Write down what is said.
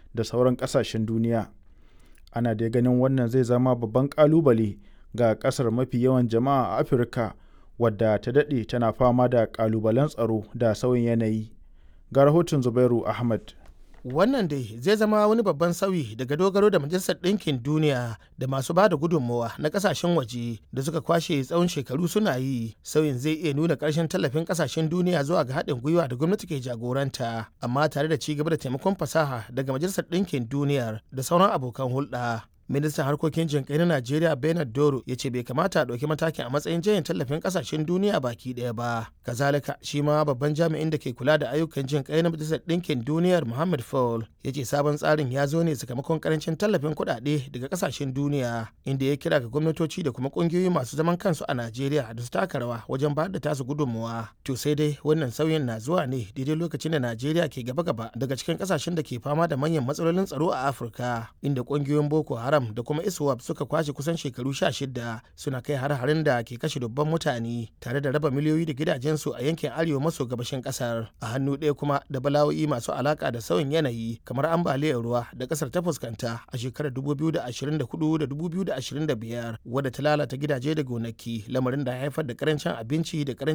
da sauran ƙasashen duniya. Ana dai ganin wannan zai zama babban ƙalubale ga ƙasar mafi yawan jama'a a Afirka wadda ta daɗe tana fama da ƙalubalen tsaro da sauyin yanayi. Ga rahoton Zubairu Ahmad. Wannan dai zai zama wani babban sauyi daga dogaro da Majalisar Ɗinkin Duniya da masu ba da gudunmawa na ƙasashen waje da suka kwashe tsawon shekaru suna yi. Sauyin zai iya nuna ƙarshen tallafin ƙasashen duniya zuwa ga haɗin gwiwa da gwamnati ke jagoranta, amma tare da ci gaba da taimakon fasaha daga Majalisar Ɗinkin Duniyar da sauran abokan hulɗa. ministan harkokin jinkai na najeriya bernard doro ya ce bai kamata a ɗauki matakin a matsayin jayin tallafin ƙasashen duniya baki ɗaya ba kazalika shi ma babban jami'in da ke kula da ayyukan jinkai na majalisar ɗinkin duniyar muhammad fall ya ce sabon tsarin ya zo ne sakamakon karancin tallafin kuɗaɗe daga ƙasashen duniya inda ya kira ga gwamnatoci da kuma ƙungiyoyi masu zaman kansu a najeriya da su taka rawa wajen bayar da tasu gudunmuwa to sai dai wannan sauyin na zuwa ne daidai lokacin da najeriya ke gaba-gaba daga cikin ƙasashen da ke fama da manyan matsalolin tsaro a afirka inda ƙungiyoyin boko haram da kuma iswap suka kwashe kusan shekaru sha shida suna kai har-harin da ke kashe dubban mutane tare da raba miliyoyi da gidajensu a yankin arewa maso gabashin kasar a hannu ɗaya kuma da bala'o'i masu alaka da sauyin yanayi kamar ambaliyar ruwa da kasar ta fuskanta a shekarar 2024 da 2025 wadda ta lalata gidaje da gonaki lamarin da ya haifar da karancin abinci da karancin